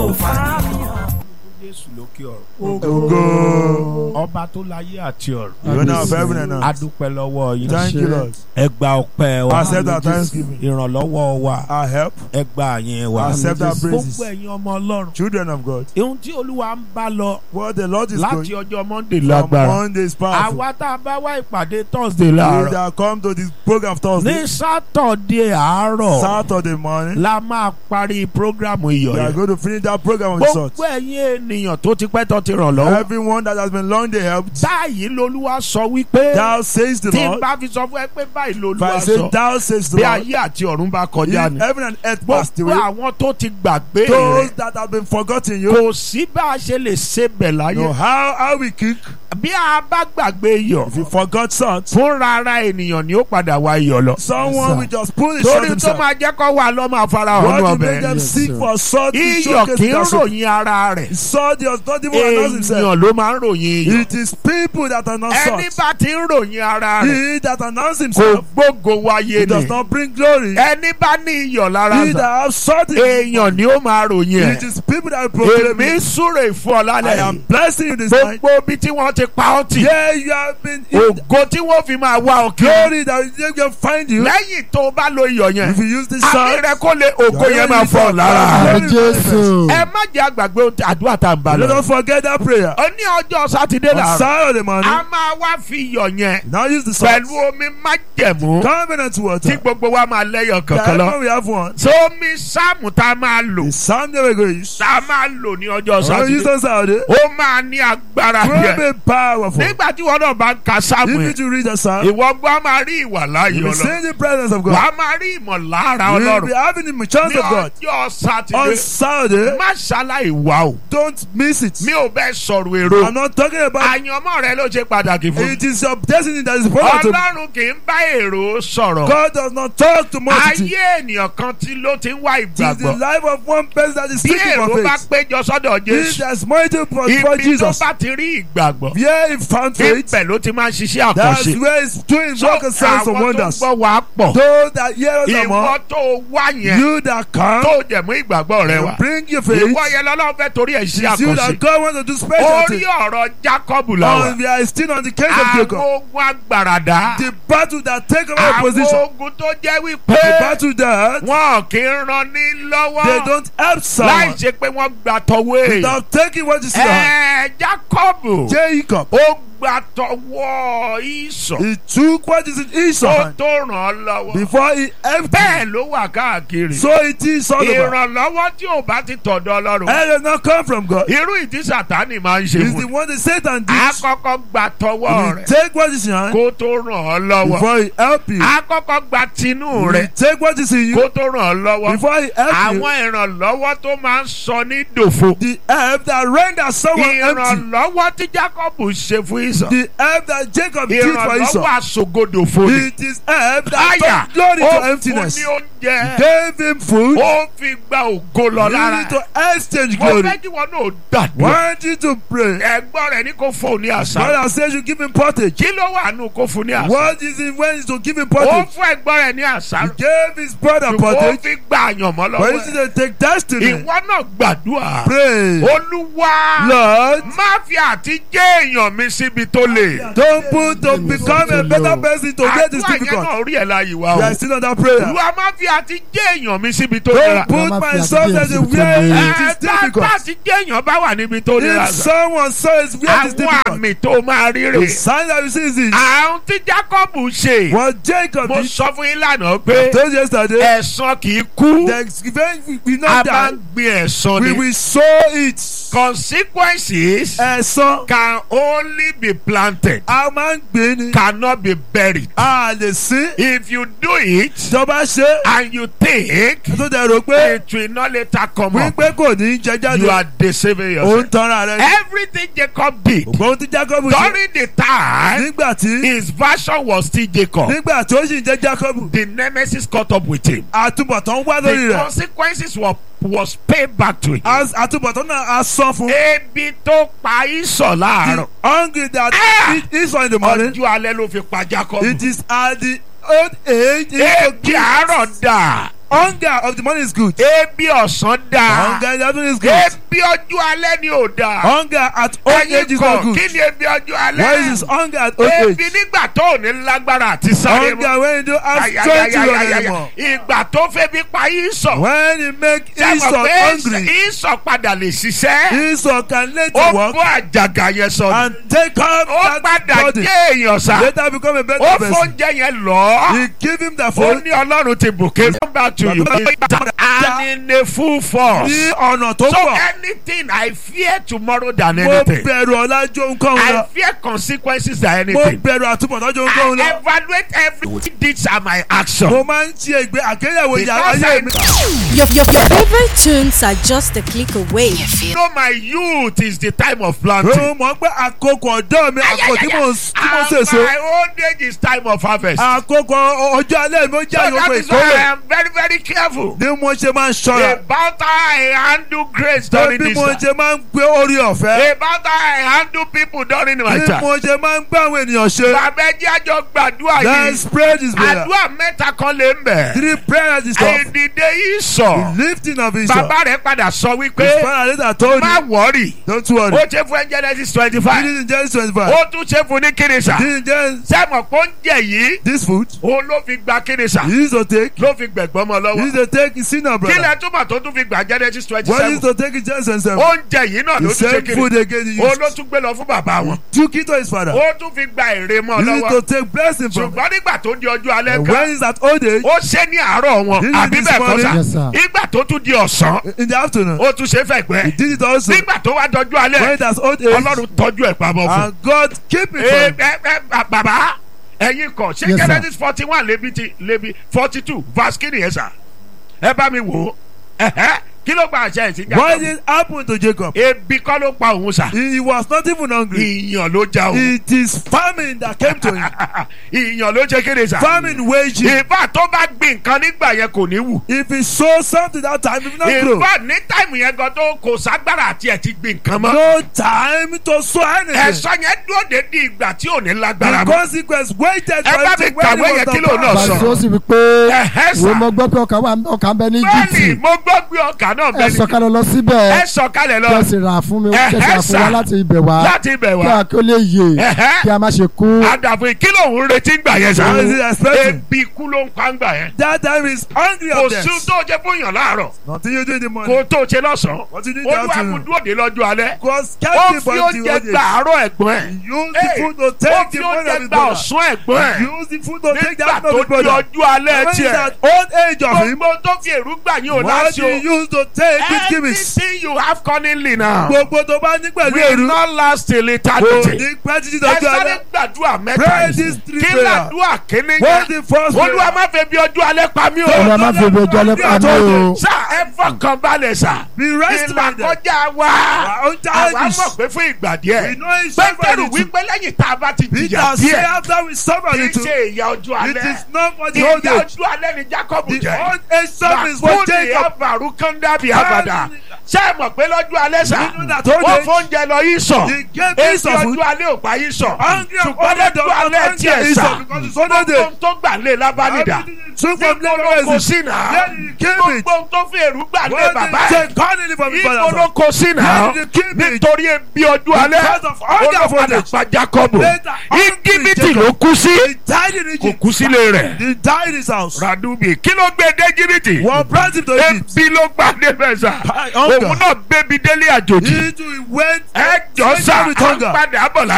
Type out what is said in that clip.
ó fàníyàn. jésù lókè ọ̀run Go. ọba tó láyé àti ọ̀run You know of heaven and earth. adúpẹ́ lọ́wọ́ yín Thank you, Lord. ẹ gba ọpẹ́ wa Accept our thanksgiving. ìrànlọ́wọ́ wa Our help. ẹ gba àyẹn wa Accept our gbogbo praises. ẹ̀yin ọmọ ọlọ́run Children of God. ohun tí olúwa ń bá lọ What the Lord is láti going ọjọ́ monday from lágbára Monday is powerful. àwa tá a bá wá ìpàdé thursday We láàárọ̀ that come to this program ní Thursday, sátọ̀dé àárọ̀ Saturday morning. la máa parí programu iyọ̀ We are yẹn going to finish that program with salt. gbogbo ẹ̀yin ènìyàn tó ti pẹ́ tó ti ràn lọ́wọ́ Everyone that has been long they helped. báyìí lolúwa sọ wípé Thou says the tí n Lord. bá fi sọ fún ẹ pé báyìí If I lolúwa say sọ thou says the bí Lord. ayé àti ọ̀run bá kọjá If ni heaven and earth passed gbogbo away. àwọn tó ti gbàgbé Those rẹ̀ that have been forgotten you. kò sí bá a ṣe lè ṣe bẹ̀ láyé Know how how we kick. bí a bá gbàgbé iyọ̀ If you forgot salt, fúnra ara ènìyàn ni ó padà wá iyọ̀ lọ someone will just pull the salt torí tó himself. máa jẹ́ kó wà lọ́ máa fara hàn What ní will make ọbẹ̀ them Yes, seek sir. for salt to iyọ̀ showcase kì í their soul? ròyìn ara rẹ̀ Salt does not even announce himself. èèyàn ló máa ń ròyìn iyọ̀ It is people that announce ẹni salt. bá ti ń ròyìn ara rẹ̀ He that announce kò himself gbógo wáyé he does ni not bring glory. ẹni bá ní iyọ̀ lára He sà that have salt in èèyàn ni ó máa ròyìn it ẹ̀ is people that proclaim èmi it. súre fún ọ I lálẹ́ am yìí blessing you this night. gbogbo ibi tí wọ́n ti pa ọ́ tì Yeah, you have been in ògo tí wọ́n fi máa wá ọ kiri glory that they can find you. lẹ́yìn tó o bá lo iyọ̀ yẹn If you use this àmì salt, rẹ kó lè ògo yẹn máa fọ̀ lára Glory Àmì Jésù. ẹ má jẹ́ àgbàgbé ohun tí- àdúrà tá à ń bá let lọ. us forget that prayer. ó ní ọjọ́ sátidé On làárọ̀ Saturday morning, a máa wá fi iyọ̀ yẹn now use the salt. pẹ̀lú omi májẹ̀mú Covenant tí water. gbogbo wa máa lẹ́yọ̀ kankan That lọ. when we have one. sómi sáàmù tá a máa lò The psalm that we're going to use. tá a máa lò ní ọjọ́ We're going to use sátidé on Saturday. ó máa ní agbára Will yẹn be powerful. nígbà tí wọn náà bá ń ka sáàmù If you yẹn to read the psalm, ìwọ gbọ́ máa rí ìwà láàyè you will ọlọ́run see the presence of wà God. á máa rí ìmọ̀lára You will be ọlọ́run having the chance ní of God. ọjọ́ On sátidé Saturday, má ṣaláì wá o don't miss it. mi ò bẹ́ẹ̀ sọ̀rọ̀ èrò I'm not talking about àyànmọ́ rẹ ló ṣe pàtàkì fún mi. it is your destiny that is important to ọlọ́run kì í bá èrò sọ̀rọ̀. God does not talk to multitude. ayé ènìyàn kan tí ló ti ń wá It is the ìgbàgbọ́. life of one person that is bí seeking èrò for bá faith. péjọ sọ́dọ̀ If jésù there's multitude for, for ibi tó Jesus, bá ti rí ìgbàgbọ́ where he found faith, ibẹ̀ ló ti máa ń ṣiṣẹ́ that's àkànṣe. where he's doing so work and signs and àwọn tó wonders. gbọ́ wàá pọ̀ Those that hear us are ìwọ more, tó wá yẹn you that come, tó dẹ̀ mú ìgbàgbọ́ rẹ you wá. bring your faith. ìwọ yẹn lọ́lọ́run fẹ́ torí ẹ̀ ṣe It's you àkànṣe. that God wants to do special orí things. ọ̀rọ̀ jacob làwà. Oh, we are still on the case of àwọn Jacob. ogun agbàràdá. The battle that take over àwọn position. ogun tó jẹ́ The wípé battle that wọn kì í ran ní they lọ́wọ́ don't help láì someone ṣe pé wọ́n gbà tọwọ́ èèyàn. without taking what is in your hand. ẹ jacob Jacob, ó gbà tọwọ́ ìsọ̀ he took what is in his ó hand tó ràn án lọ́wọ́. before he emptied. bẹ́ẹ̀ ló wà káàkiri. So it is all about. ìrànlọ́wọ́ tí ò bá ti tọ̀dọ̀ ọlọ́run. It does not come from God. irú ìdí sàtánì máa ń ṣe It's the fún one that Satan a did. kọ́kọ́ gbà tọwọ́ He rẹ̀ take what is in your hand kó tó ràn án lọ́wọ́. before he help you. a kọ́kọ́ gbà tinú He rẹ̀ take what is in kó you tó ràn án lọ́wọ́. before he help you. àwọn ìrànlọ́wọ́ tó máa ń sọ ní dòfo. The help that render someone empty. ìrànlọ́wọ́ tí jacob ṣe fún ìsọ̀. The help that Jacob did for ìrànlọ́wọ́ Esau. àsògodòfo ni. It is help that àyà turned glory ó to fún emptiness. ní oúnjẹ. Gave him food. ó fi gba ògo lọ You lára. need to exchange mo glory. fẹ́ kí wọn náà gbàdúrà. Want you to pray. ẹ̀gbọ́n rẹ̀ ní kó fún ní àṣà. Father says you give him pottage. kí ló wà nù kó fún ní àṣà. What is it when is to give him ó pottage? fún ẹ̀gbọ́n rẹ̀ ní àṣà. He gave his brother ó pottage. fi gba àyànmọ́ But lọ́wọ́ instead ẹ̀. to take destiny. ìwọ náà gbàdúrà. Pray. olúwa Lord, má fi àti jẹ́ èèyàn mi síbi tó le. don't put to become a better person to get this àdúrà yẹn difficult. náà rí ẹ̀ láàyè wa We o. are still on that prayer. olúwa má fi àti jẹ́ èèyàn mi síbi tó nira. Don't put Mama, myself fi as a àti where jẹ́ it ẹ is tá difficult. tá ti jẹ́ èèyàn bá wà níbi tó nira. If someone says where it is àwọn difficult, àmì tó máa rí the rè. sign that you see is this. àwọn tí jacob ṣe. What Jacob mo did, sọ fún yín lánàá pé told you yesterday, ẹ̀san kì í kú. the event we will a not máa die. ń gbin ẹ̀san We ni. will sow it. consequences Ẹ̀san can only be planted a máa ń gbé ni. cannot be buried. A lè sí. if you do it Ìjọba ṣe. and you think Tó dẹ̀ rò pé it will not later come up wípé kò ní jẹ you jáde. are deceiving Ó ń yourself. tanra rẹ̀. everything jacob did Ògbóhun tí Jacob ṣe. during the time Nígbà tí his version was still jacob nígbà tí ó sì ń jẹ́ Jacob. the nemesis caught up with him Àtúbọ̀tán wá lórí the rẹ̀. consequences were was paid back to him. As- Àtúbọ̀tán náà a sọ fún. ebi tó pa ìsọ̀ láàárọ̀ The hungry that Ah! eat eat in the morning. ọjọ́ alẹ́ ló fi pa jacob. It is at the old age. he ebi àárọ̀ dà Hunger of the morning is good. ebi ọ̀sán dáa Hunger in the afternoon is good. ebi ọjọ́ alẹ́ ni ò dáa Hunger at old age ẹ̀yin is kan not good. kí ni ebi ọjọ́ Why is alẹ́ this hunger at old ebi age? nígbà tó ò ní lágbára àti sáré mọ́ Hunger when you don't have strength to run Ayayayayaya. anymore. ìgbà tó fẹ́ bí pa yín sọ When you make sẹ́wọ̀n Esau pé hungry, ìsọ̀ padà lè ṣiṣẹ́ Esau can later ó work bọ́ àjàgà yẹn sọ and take up ó that padà body. jẹ́ èèyàn sá Later become a ó better person. fóúnjẹ yẹn lọ He give him the ó food ní ọlọ́run ti bùkẹ́ come back to you and in a full force ní ọ̀nà tó so pọ̀. anything I fear tomorrow than Mo anything bẹ̀rù ọ̀làjò nǹkan I lọ. fear consequences than Mo anything bẹ̀rù àtúbọ̀tánjò nǹkan I lọ. evaluate every deeds and my action Mo máa ń ṣe ìgbé àgbéyẹ̀wò ìyá because ayé I mi. Your, your, your favorite tunes are just a click away. know my youth is the time of planting. Mo mọ̀ pé àkókò ọ̀dọ́ mi àkókò tí mo tí mo and ṣèso. my old age is time of harvest. Àkókò ọjọ́ alẹ́ mi ó jẹ́ so that àyọ̀kọ̀ is why I ìkórè. am very very careful Bí mo ṣe máa ń ṣọ́ra. about how I handle grace during Bí this mo time. ṣe máa ń gbé orí ọ̀fẹ́. about how I handle people during my Bí time. mo ṣe máa ń gbá àwọn ènìyàn ṣe. bàbá ẹjẹ́ àjọ gbàdúrà Let's yìí pray this prayer. àdúrà mẹ́ta kan lè ń bẹ̀. Three prayers is enough. ìdìde yìí sọ Lifting of Esau. bàbá rẹ̀ padà sọ His wípé father later told má him, wọ́ọ̀rì don't worry. ó ṣe fún Genesis twenty He five didn't just 25. ó tún ṣe fún ní kérésà Didn't just sẹ́mọ̀ pé oúnjẹ yìí this food. òun ló fi gba kérésà He used to take. ló fi gbẹ̀gbọ́n mọ́ He lọ́wọ́ used to take his sinner, brother. kílẹ̀ túmọ̀ tó tún fi gbà Genesis twenty What he used seven to take his Genesis 7. oúnjẹ yìí náà ló The tún ṣe same food kéré again he òun ló used. tún gbé lọ fún bàbá wọn Took it to his father. ó tún fi gba èrè mọ́ He used lọ́wọ́ to take blessing from him. ṣùgbọ́n nígbà tó di ọjọ́ alẹ́ And kan when he's at old age, ó ṣe ní àárọ̀ wọn This is àbí this bẹ́ẹ̀ kọ́ morning. sà Yes, sir. nígbà tó tún di ọ̀sán in the afternoon, ó tún ṣe he fẹ̀gbẹ́ did it also. nígbà tó wá dọjú When alẹ́ he's at old age, ọlọ́run tọ́jú ẹ̀ pamọ́ fún and God keep it ẹ for him. ẹ ẹ bàbá ẹ̀yin kọ ṣé Yes, sir. Genesis forty one lébi ti lébi forty two verse kìíní yẹn sà ẹ bá mi wò ó ẹ̀hẹ́ kí ló gba àṣẹ ìsìn What Jacob did happen to Jacob? ebi kọ́ ló pa òun sà He, he was not even hungry. ìyàn ló já òun It is famine that came to him. ìyàn ló ṣe kéde sà Famine waged him. ìbá tó bá gbin nǹkan nígbà yẹn kò ní wù If he sow something that time, if not grow, ìbá ní táìmù yẹn gan tó kò ságbára àti ẹ̀ ti gbin nǹkan mọ́ no time to sow anything. ẹ̀sọ́ yẹn dúró de di ìgbà tí ò ní lágbára The mọ́ consequence waited Ẹ for bá him mi to when kàwé he yẹn was kí ló not náà found. sọ. Bàtí ó sì wí pé Ẹ̀hẹ́ sà. wo mo gbọ́ pé ọkà wà ọkà ń bẹ ní bẹ́ẹ̀ni Íjíbítì mo gbọ́ pé ọkà náà ẹ bẹ́ẹ̀ ni sọ̀kalẹ̀ lọ síbẹ̀ ẹ sọ̀kalẹ̀ lọ kí ẹ sì rà fún mi Ẹ̀hẹ́ kí ẹ sì rà fún sà. wa láti ibẹ̀ wá láti ibẹ̀ kí wá a kí ó lè yè Ẹ̀hẹ́. kí a má ṣe kú àdàfo kí lòun retí gbà yẹn sà What is he expecting? ebi ikú ló ń pa ń gbà yẹn That time is hungry kò of sí death. tó jẹ fún yàn láàárọ̀ Nothing you do in the kò morning. tó ṣe lọ́sàn-án What you do in the olúwa afternoon. kò dúró de lọ́jọ́ alẹ́ Because ó kept him fi for the oúnjẹ old gba age. àárọ̀ ẹ̀gbọ́n ẹ̀ Use the Hey, food to ó take fi the money oúnjẹ of his gba brother. ọ̀sán ẹ̀gbọ́n ẹ̀ Use the food to take the nígbà afternoon tó of his di brother. ọjọ́ alẹ́ When he's tiẹ̀ at old age of him, gbogbo tó fi èrú gbà yín ò what láṣọ he used to take with gimmicks. everything you have cunningly now Gbogbo tó bá ní pẹ̀lú will èrú. not last till Kò eternity. ní pẹ́ títí ẹ dọjọ́ sáré alẹ́. gbàdúrà mẹ́ta Pray yìí these three kí prayers. làdúrà kíní What's yẹn the first olúwa prayer? má fẹ́ bí ọjọ́ alẹ́ pa mí o ọmọ má fi omi ọjọ́ lẹ́pàá mi o sá ẹ fọkàn balẹ̀ sá Be rest ìlà minded. kọjá wa Our own àwa challenges. mọ̀ pé fún ìgbà We díẹ̀ know it's so pétérù very true. wípé lẹ́yìn tá a bá ti Peter jìyà say díẹ̀ after we suffer kì í little, ṣe ìyà ọjọ́ it alẹ́ is not for the old ìyà age. ọjọ́ alẹ́ ni Jacob The jẹ́ old age suffering is for Bàkúndì Jacob. àbàrú kọ́ńdàbí àbàdà ṣé ẹ mọ̀ pé lọ́jọ́ alẹ́ sà You know that old ó age- fóúnjẹ lọ yìí sọ He gave èsì Esau food. ọjọ́ alẹ́ ò pa yìí sọ Hungry of ṣùgbọ́n old age lọ́jọ́ of alẹ́ hunger tiẹ̀ is sà so because it's old age. gbogbo tó gbà lé lábánidà Took from níbo ló kó Lebanon. sí náà Where did he keep it? gbogbo tó fi èrú gbà lé What bàbá did he ẹ̀ take cunning from his níbo ló father? kó sí náà Where did he keep it? nítorí ebi ọjọ́ alẹ́ Because of hunger for olùpadà the- pa Jacob Later, hungry íjíbítì Jacob. ló kú sí He died in kò Egypt. kú sílé rẹ̀ He died in his house. radubi kí ló gbé dé íjíbítì One brought him to Egypt. ebi ló gbà débẹ̀ sà Hunger. òun náà bébí délé àjòjì He too went ẹ jọ sà with hunger. padà bọ̀